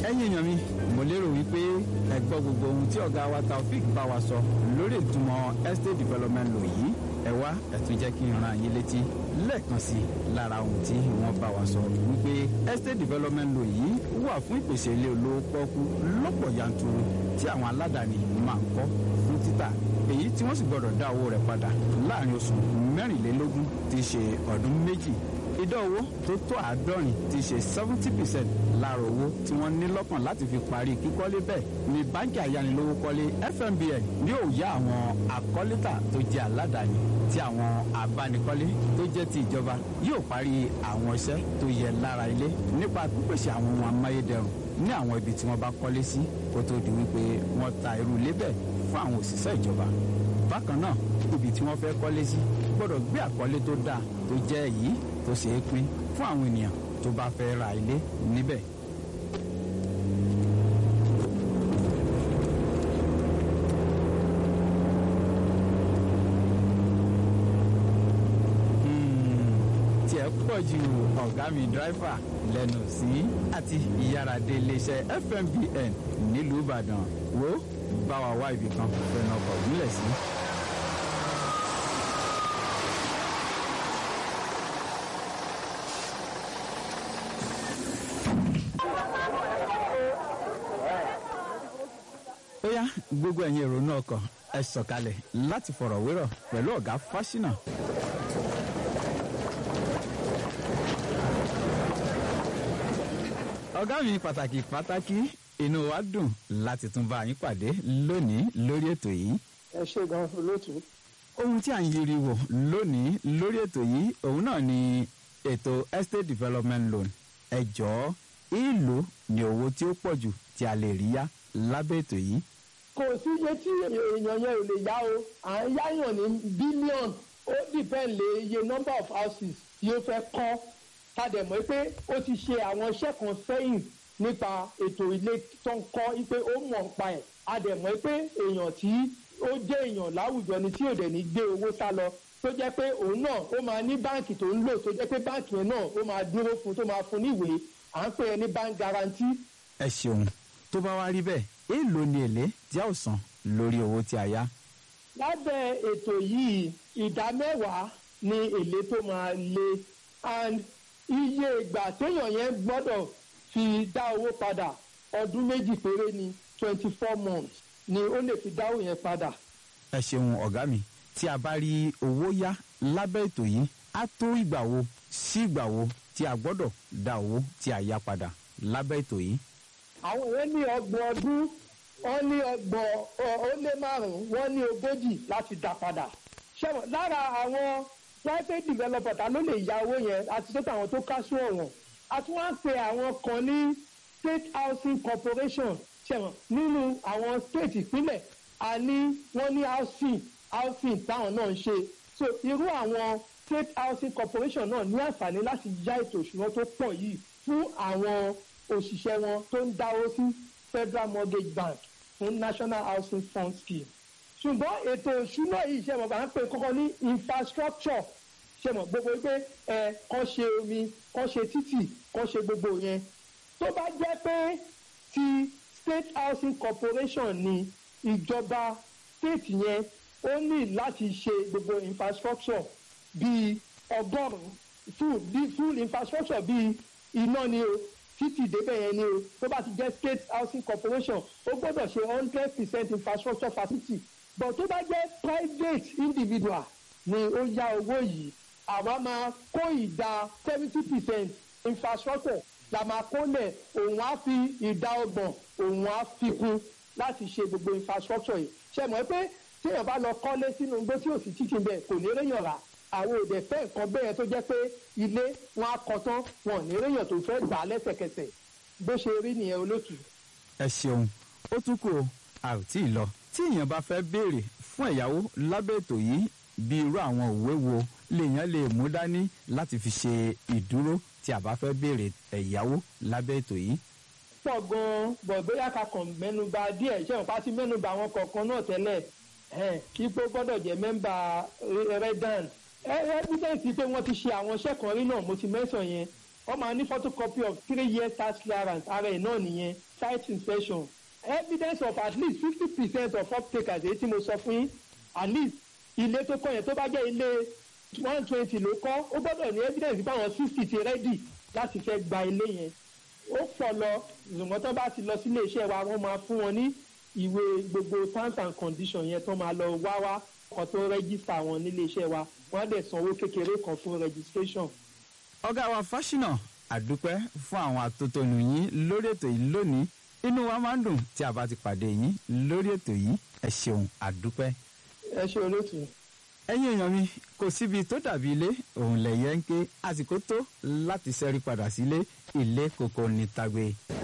ẹ̀yin èèyàn mi mo lérò wípé ẹ gbọ́ gbogbo ohun tí ọ̀gá wa Taofik bá wa sọ lórí ìtumọ̀ estate development law yìí ẹ wá ẹ tún jẹ́ kí n rán yín létí lẹ́ẹ̀kan sí lára ohun tí wọ́n bá wa sọ wípé estate development law yìí wà fún ìpèsè ilé olówó pọ́kú lọ́pọ̀ yanturu tí àwọn aládàáni máa ń kọ́ fún títà èyí tí wọ́n sì gbọ́dọ̀ dá owó rẹ̀ padà láàrin oṣù mẹ́rìnlélógún tí í ṣe ọdún méjì ìdá owó tó tó àádọ́rin tí í ṣe seventy percent lára owó tí wọ́n ní lọ́kàn láti fi parí kíkọ́lé bẹ́ẹ̀ ni báńkì ayánilówókọ́lé FMBN yóò yá àwọn akọ́létà tó jẹ́ aládàáni tí àwọn abánikọ́lé tó jẹ́ ti ìjọba yóò parí àwọn iṣẹ́ tó yẹ lára ilé nípa pípèsè àwọn ohun amáyédẹrùn ní àwọn ibi tí wọ́n bá kọ́lé sí kó tó di wípé wọ́n ta irú ilé bẹ́ẹ̀ fún àwọn òṣìṣẹ́ ìjọba bákan náà ibi tí wọ́n fẹ́ kọ́lé sí gbọ́dọ̀ gbé àkọ́lé tó dáa tó jẹ́ èyí tó ṣe é pín fún àwọn ènìyàn tó bá fẹ́ ra ilé níbẹ̀. tí ẹ pọ̀ ju ọ̀gá mi dráìfà lẹ́nu sí àti ìyáradé iléeṣẹ́ FMBN nílùú Ìbàdàn wo bá wa wá ibì kan fẹ́ràn ọkọ̀ gúnlẹ̀ sí. ó yá gbogbo ẹ̀yin èrò náà kọ̀ ẹ sọ̀kalẹ̀ láti fọ̀rọ̀wérọ̀ pẹ̀lú ọ̀gá fásinà. ọ̀gá mi pàtàkì pàtàkì inú wa dùn láti tún bá yín pàdé lónìí lórí ètò yìí. ẹ ṣe gan olóòtú. ohun tí à ń yiri wò lónìí lórí ètò yìí òun náà ni ètò estate development loan ẹ jọ̀ọ́ èèlò ni owó tí ó pọ̀ jù tí a lè rí yá lábẹ́ ètò yìí. kò sí iye tí èèyàn yẹn ò lè yá o à ń yáyàn ní bílíọ̀nù ó depend lé iye number of houses tí ó fẹ́ kọ́ tàdé mọ̀ pé ó ti ṣe àwọn iṣẹ́ kan sẹ́yìn nípa ètò ilé tó ń kọ́ pé ó mọ̀ ń pa ẹ̀ a dẹ̀ mọ̀ pé èèyàn tí ó jẹ́ èèyàn láwùjọ ni tí ò dẹ̀ ní gbé owó sá lọ tó jẹ́ pé òun náà ó máa ní báǹkì tó ń lò tó jẹ́ pé báǹkì yẹn náà ó máa dúró fún tó máa fún níwèé à ń pè é ní bank guarantee. ẹ ṣeun tó bá wá rí bẹ́ẹ̀ èèlò ni èlé tí a ò san lórí owó tí a yá. lábẹ́ ètò yìí ìdá mẹ́wàá ni èlé tó máa lé and iye ìgbà téèyàn yẹn gbọ́dọ̀ fi dá owó padà ọdún méjì péré ni twenty four months ni ó lè fi dáwó yẹn padà. ẹ ṣeun ọ̀gá mi tí a bá rí owó yá lábẹ́ ètò yìí á tó ìgbà wo sí ìgbà wo tí a gbọ́dọ̀ dá owó tí a yá padà lábẹ́ ètò yìí. àwọn yẹn ní ọgbọ̀n ọdún wọ́n ní ọgbọ̀n ó lé márùn-ún wọ́n ní ogójì láti dá padà. ṣẹ́wọ̀n lára àwọn private developer ta ló lè ya owó yẹn àti tó tàwọn tó káṣú ọ̀wọ̀n a tún wá ń pe àwọn kan ní state housing corporation ṣẹ̀wọ̀n nínú àwọn state ìpínlẹ̀ a ní wọ́n ní housing housing táwọn náà ń ṣe so irú àwọn state housing corporation náà ní àǹfààní láti yá ètò ìṣúná tó pọ̀ yìí fún àwọn òṣìṣẹ́ wọn tó ń dáwó sí federal mortgage bank fún national housing fund scheme ṣùgbọ́n ètò ìṣúná yìí ṣe mọ̀ bá ń pè kọ́kọ́ ní infrastructure ṣe mọ̀ gbogbo pé ẹ kọ́ ṣe omi kọ́ ṣe títì kọ́ ṣe gbogbo yẹn tó bá jẹ́ pé ti state housing corporation ni ìjọba state yẹn ó ní láti ṣe gbogbo infrastructure bíi ọgọ́rùn-ún full full infrastructure bíi iná ni o títì débẹ̀ yẹn ni o tó bá ti jẹ́ state housing corporation ó gbọ́dọ̀ ṣe hundred percent infrastructure facility but tó bá jẹ́ private individual ni ó yá owó yìí àwa máa kó ìdá seventy percent infrastructure la máa kó lẹ̀ òun á fi ìdá ọgbọ̀n òun á fi kún láti ṣe gbogbo infrastructure yìí ṣe mọ̀ pé téèyàn bá lọ kọ́lé sínú igbó tí ò sí títì bẹ́ẹ̀ kò ní réyàn rà àwọn òde fẹ́ nǹkan bẹ́ẹ̀ tó jẹ́ pé ilé wọn á kọ́ tán wọn ò ní réyàn tó fẹ́ gbà á lẹ́sẹ̀kẹsẹ̀ bó ṣe rí nìyẹn olótù. ẹ ṣeun ó tún kù a ò tí ì lọ tí èèyàn bá fẹ́ béèrè fún ẹ̀yáwó lábẹ́ ètò yìí bí irú àwọn òwe wo lèèyàn lè mú dání láti fi ṣe ìdúró tí a bá fẹ́ béèrè ẹ̀yáwó lábẹ́ ètò yìí. pọ̀ gan-an bọ̀ bóyá ká kàn mẹ́nuba díẹ̀ ṣé wọn bá ti mẹ́nuba àwọn kọ̀ọ̀kan náà tẹ́lẹ̀ kí pé gbọ́dọ̀ jẹ́ mẹ́mbà redan evidence pé wọ́n ti ṣe àwọn iṣẹ́ kan rí náà mo ti mẹ́sàn yẹn wọ́n máa ní photocopy of three years tax clearance ara ẹ̀ náà nìyẹn site inspection evidence of at least fifty percent of uptakers èyí tí mo sọ fún yín at least ilé tó kọ́ yẹn tó bá jẹ́ ilé one twenty ló kọ́ ó gbọ́dọ̀ ní evidence pé àwọn sixty ti ready láti fẹ́ gba ilé yẹn ó pọ̀ lọ ṣùgbọ́n tó bá ti lọ sí iléeṣẹ́ wa wọ́n máa fún wọn ní ìwé gbogbo terms and conditions yẹn tó máa lọ wá wá kan tó rẹ́gísítà wọn nílé iṣẹ́ wa wọ́n á dẹ̀ sanwó kékeré kan fún registration. ọ̀gá wa fásinà àdúpẹ́ fún àwọn atótónu yín lórí ètò yìí lónìí inú wa máa ń dùn tí a bá ti pàdé yín lórí ètò yìí ẹ ṣeun àdúpẹ́. ẹ ṣe olóòtú. ẹ̀yin èèyàn mi kò síbi tó dàbí ilé òun lẹ̀yẹ ń ké àsìkò tó láti ṣẹ́rí padà sílé ilé kòkó ní tagbe.